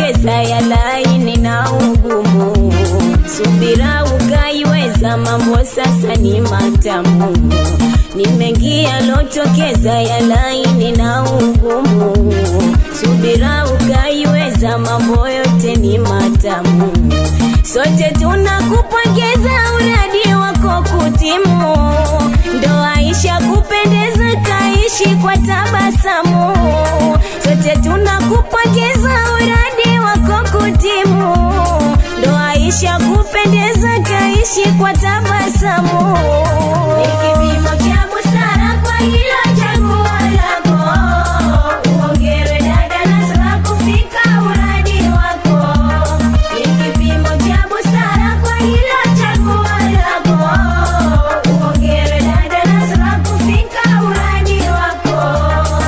ulotokeza ya laini na ugumu, subira ukaiweza, mambo sasa ni matamu. Ni mengi yalotokeza ya laini na ugumu, subira ukaiweza, mambo yote ni matamu. Sote tunakupongeza uradi wako kutimu, ndoa isha kupendeza, kaishi kwa tabasamu. Sote tunakupongeza uradi wako kutimu, ndoa isha kupendeza, kaishi kwa tabasamu. Ni kipimo cha busara kwa hilo chaguo lako, uongewe dada Nasra kufika uradi wako. Ni kipimo cha busara kwa hilo chaguo lako, uongewe dada Nasra kufika uradi wako.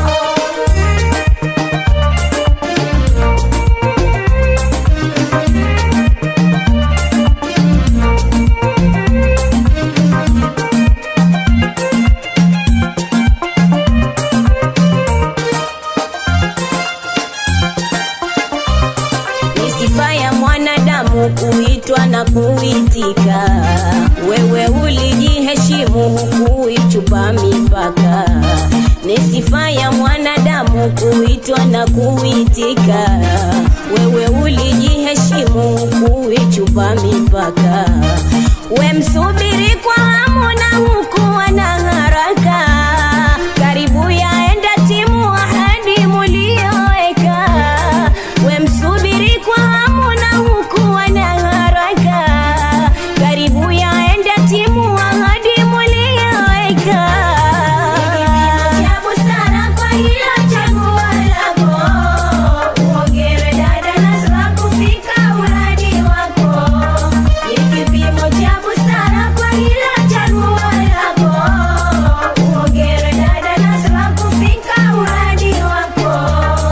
ni sifa ya mwanadamu kuitwa na kuitika. Wewe ulijiheshimu hukuichupa mipaka. Ni sifa ya mwanadamu kuitwa na kuitika. Wewe ulijiheshimu hukuichupa mipaka. We msubiri kwa hamu na hukuwa na haraka. Karibu yaenda timu ahadi mulioweka we msubiri kwa hamu na hukuwa na haraka, karibu yaenda timu ahadi mulioweka. Ni kipimo cha busara kwa hilo chaguo lako, uongewe dada Nasra kufika uradi wako. Ni kipimo cha busara kwa hilo chaguo lako, uongewe dada Nasra kufika uradi wako.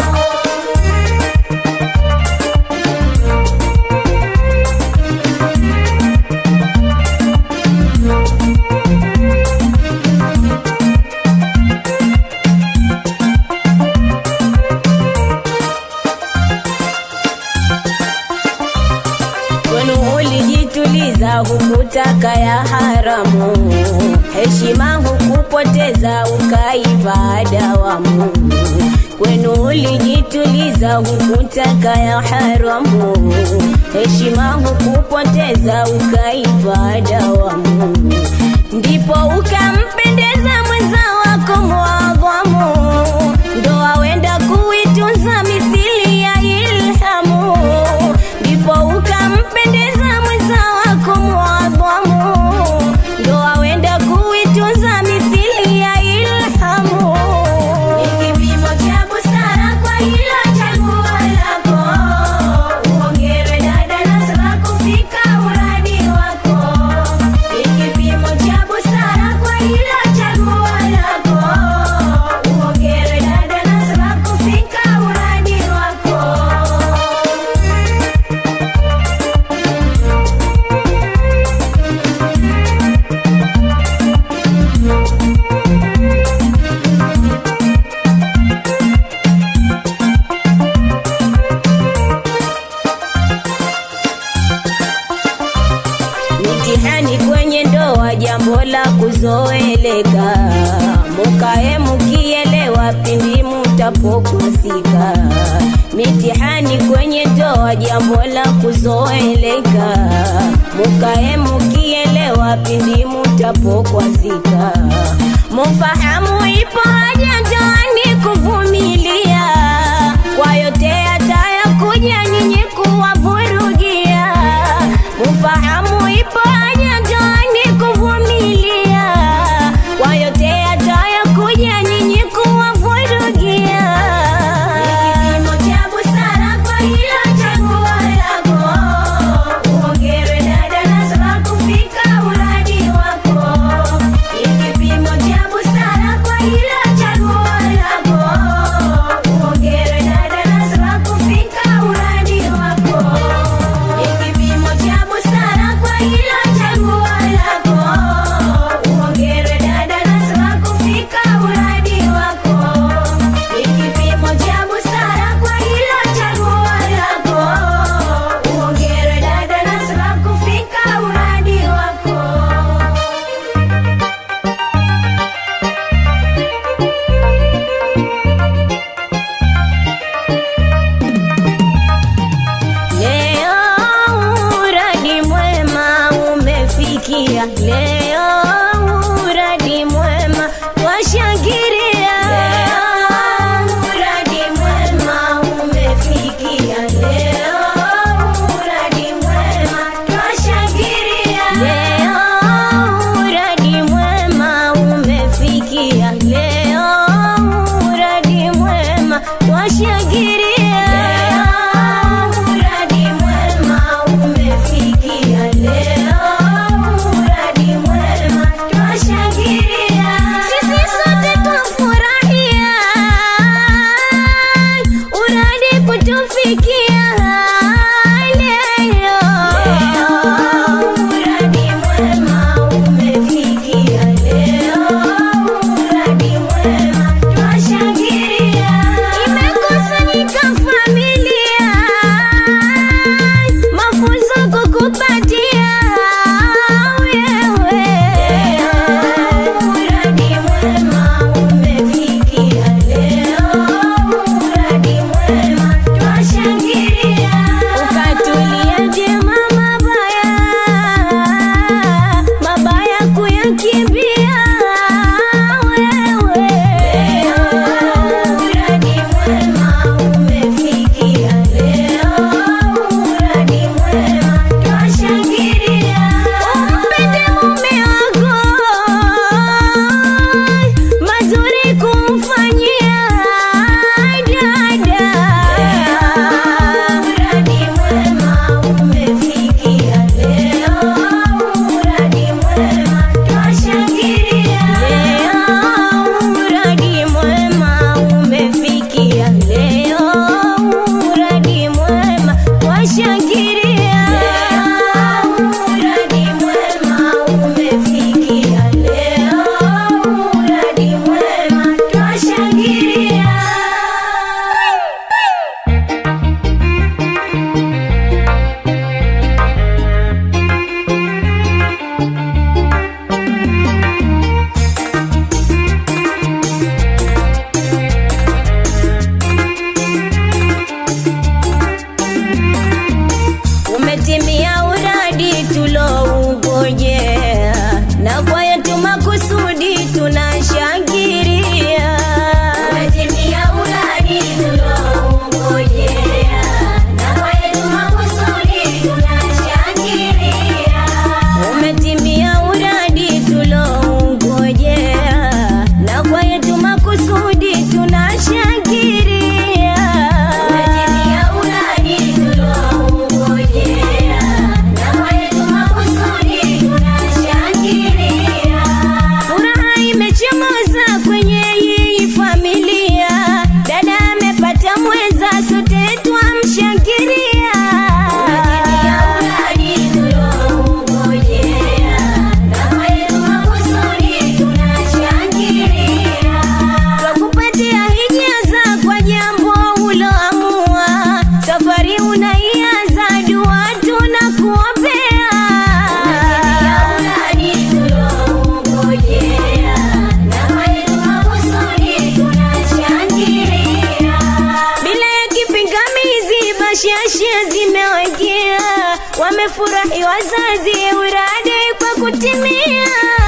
kwenu ulijituliza, hukutaka ya haramu, heshima hukupoteza, ukaiva dawamu. Kwenu ulijituliza, hukutaka ya haramu, heshima hukupoteza, ukaiva dawamu. Ndipo ukampendeza mwenza wako mwadhamu, ndoa wenda kuitunza mithili ya ilhamu ndipo ukampendeza mwenza wako mwadhamu, ndoa wenda kuitunza mithili ya ilhamu. Ni kipimo cha busara kwa hilo chaguo lako, uongewe dada Nasra kufika uradi wako. Ni kipimo cha busara kwa hilo chaguo lako, uongewe dada Nasra kufika uradi wako. mitihani kwenye ndoa, jambo la kuzoeleka. Mukae mukielewa pindi mutapokusika. Mitihani kwenye ndoa, jambo la kuzoeleka. Mukae mukielewa pindi mutapokwazika. Mufahamu ipo haja ndoani kuvumilia kwa yote yatayakuja nyinyi kuwavurugia. Mufahamu ipo haja ndoani kuvumilia kwa yote yatayakuja nyinyi kuwavurugia. Ni kipimo cha busara kwa hilo chaguo lako, uongewe dada Nasra kufika uradi wako. Ni kipimo cha busara kwa hilo chaguo lako, twashangilia muradi mwema umefikia leo muradi mwema twashangilia umetimia uradi tuloungojea na kwa yetu makusudi tunashangilia umetimia uradi tuloungojea na kwa yetu makusudi tunashangilia umetimia uradi tuloungojea na kwa yetu makusudi tunashangilia umetimia uradi tuloungojea na kwa yetu makusudi tunashangilia furaha imechomoza kwenye hii familia dada amepata mwenza sote twamshangilia umetimia uradi tuloungojea na kwa yetu makusudi tunashangilia twakupatia hijaza kwa jambo uloamua safari unaianza dua tunakuombea bila ya kipingamizi bashasha zimewekea wamefurahi wazazi uradi kwa kutimia